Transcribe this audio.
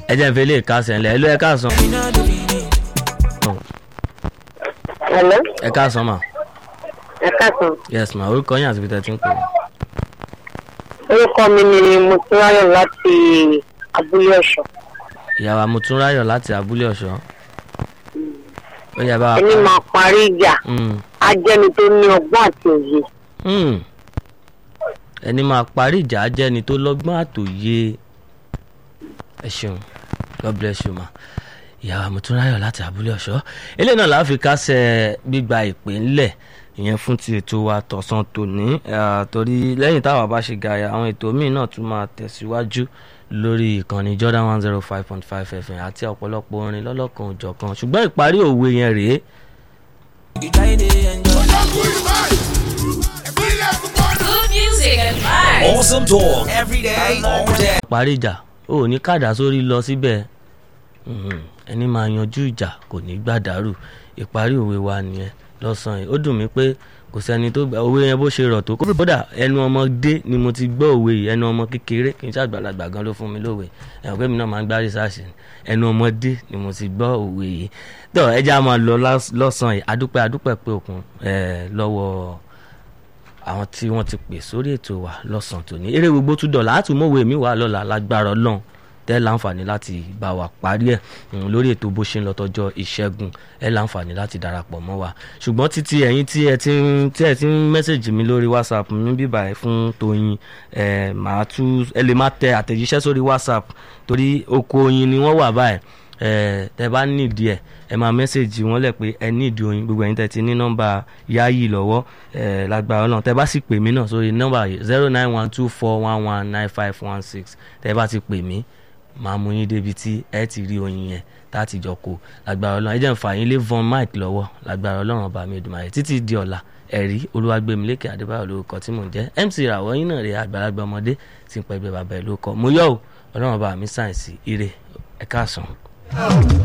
ẹ jẹ́ n fi ilé ìkásẹ̀ ńlẹ̀ ẹ ló ẹ káàsán. Hello, ẹ káàsán mà ẹ káàsán. yes ma orúkọ yín àti ibi tẹ́ ti ń pè é. Orúkọ mi ni Mùsùlùmáyọ̀ láti Abúlé Ọ̀ṣọ́. ìyàwó àmùtúnráyọ̀ láti abúlé ọ̀ṣọ́. ó yẹ bá wa Ẹni máa parí ìjà, Mm, á jẹ́ni tó ní ọgbọ́n àti òye. mm. ẹni máa parí ìjà á jẹ́ni tó lọ́gbọ́n àtòye ẹ ṣeun god bless you ma ìyàwó àmùtúnráyọ̀ láti abúlé ọ̀ṣọ́ eléyìí náà la fi kásẹ̀ gbígba ìpè ńlẹ̀ ìyẹn fún ti ètò wa tọ̀sán tòní ah, torí lẹ́yìn táwa bá ṣe gàyà àwọn ètò míì náà tún máa tẹ̀síwájú lórí ìkànnì Jordan one zero five point five FM àti ọ̀pọ̀lọpọ̀ orin lọ́lọ́kan òjọ̀kan ṣùgbọ́n ìparí òwe yẹn rèé Good music and vibes. Awesome talk every day, all day. parí ìjà ó ní kàdá sórí lọ síbẹ̀ Mhm. ẹni máa yanjú ìjà kò ní gbàdárù ìparí òwe wa nìyẹn lọ́sàn-án yìí ó dùn mí pé kò sẹ́ni tó gba òwe yẹn bó ṣe rọ̀ tó kódà ẹnu ọmọdé ni mo ti gbọ́ òwe yìí ẹnu ọmọ kékeré kì í ṣàgbàlagbà gan ló fún mi lówe ẹ̀wọ̀n pé mi náà máa ń gbá rìsáàsì ẹnu ọmọdé ni mo ti gbọ́ òwe yìí tó ẹ já máa lọ lás- lọ́sàn-án yìí adúpẹ́ adúpẹ́ pé òkun ẹ̀ lọ́wọ́ àwọn tí wọ́n ti pè sórí ètò wa lọ́sàn-án tòní eré gbogbo tún dọ̀là á tún mọ̀wé mi wà lọ́la lágbára ọlọ́run tẹ́ láǹfààní láti bá wa parí ẹ̀ mm, lórí ètò bó ṣe ń lọ tọjọ́ ìṣẹ́gun ẹ láǹfààní láti darapọ̀ mọ́ wa ṣùgbọ́n títí ẹ̀yin tí ẹ ti ń tí ẹ ti ń mẹ́sẹ̀gì mi lórí whatsapp mi bíbà ẹ̀ fún Tóyin ẹ̀ màá tú ẹ lè má tẹ àtẹ̀jíṣẹ́ sórí whatsapp torí oko oyin ni wọ́n wà báyìí ẹ̀ tẹ bá nídìí ẹ̀ ẹ máa mẹ́sẹ̀gì wọn lẹ̀ pé ẹ nídìí oyin gbogbo ẹ̀yin tẹ ti ní nọ́mbà yáyì lọ́wọ́ ẹ̀ lágbára náà tẹ bá sì pè mí náà sórí nọ́mbà zero nine one two four one one nine five one six tẹ bá ti pè mí máa mú yín débi tí ẹ ti rí oyin yẹn láti jọ kó lágbára ọlọ́run ẹ jẹ́ n fà yín lé von mike lọ́wọ́ lágbára ọlọ́run ọba mi Èdùmàrè títí di ọ̀la ẹ̀rí olúwàgbẹ̀mílẹ́kẹ̀ adébáyọ̀ lórúkọ tí mò ń jẹ́ mc ìràwọ̀ yín náà rè àgbàlagbà ọmọdé tí ń pẹ́ gbé bàbá ẹ̀ lórúkọ mo yọ̀ ọ́ ọlọ́run ọba mi sáyẹ̀nsì ire ẹ̀ káàsán.